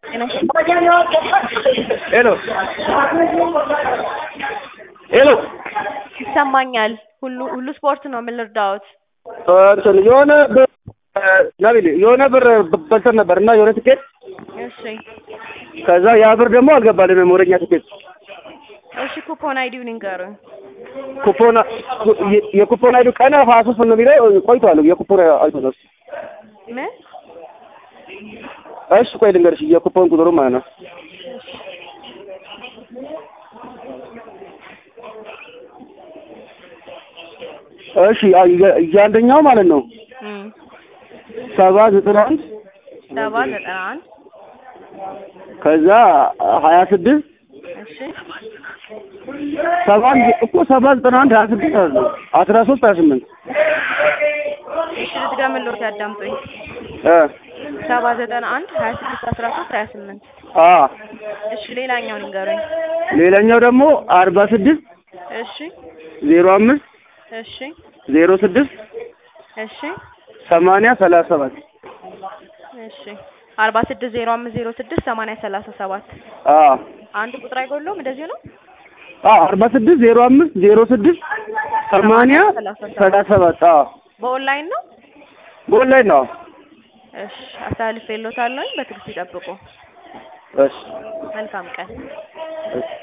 ሄሎ ሄሎ ይሰማኛል። ሁሉ ሁሉ ስፖርት ነው። ምን ልርዳዎት? እንትን የሆነ ብር ናቢል የሆነ ብር በልተን ነበር እና የሆነ ትኬት እሺ ከዛ ያ ብር ደግሞ አልገባልንም ወደኛ ትኬት እሺ፣ ኩፖን አይዲውን ይንገሩኝ። ኩፖን የኩፖን አይዱ ቀን ሀያ ሶስት ነው የሚለው ቆይቷል። የኩፖን አይዱ ነው። ምን እሺ ቆይ ልንገርሽ የኩፖን ቁጥሩ ማለት ነው እሺ እያንደኛው ማለት ነው እም ሰባ ዘጠና አንድ ሰባ ዘጠና አንድ ከዛ ሀያ ስድስት እሺ ሰባ እኮ ሰባ ዘጠና አንድ ሀያ ስድስት አለ አስራ ሶስት ሀያ ስምንት እሺ ልትገምልዎት ያዳምጡኝ። እ ሰባ ዘጠና አንድ ሀያ ስድስት አስራ ሶስት ሀያ ስምንት አ እሺ ሌላኛውን ይንገሩኝ። ሌላኛው ደግሞ አርባ ስድስት እሺ ዜሮ አምስት እሺ ዜሮ ስድስት እሺ ሰማንያ ሰላሳ ሰባት እሺ አርባ ስድስት ዜሮ አምስት ዜሮ ስድስት ሰማንያ ሰላሳ ሰባት አ አንድ ቁጥር አይጎለውም። እንደዚሁ ነው። አ አርባ ስድስት ዜሮ አምስት ዜሮ ስድስት ሰማንያ ሰላሳ ሰባት አ በኦንላይን ነው። በኦንላይን ነው። እሺ አስተላልፌልዎታለሁኝ። በትዕግስት ይጠብቁ። እሺ መልካም ቀን። እሺ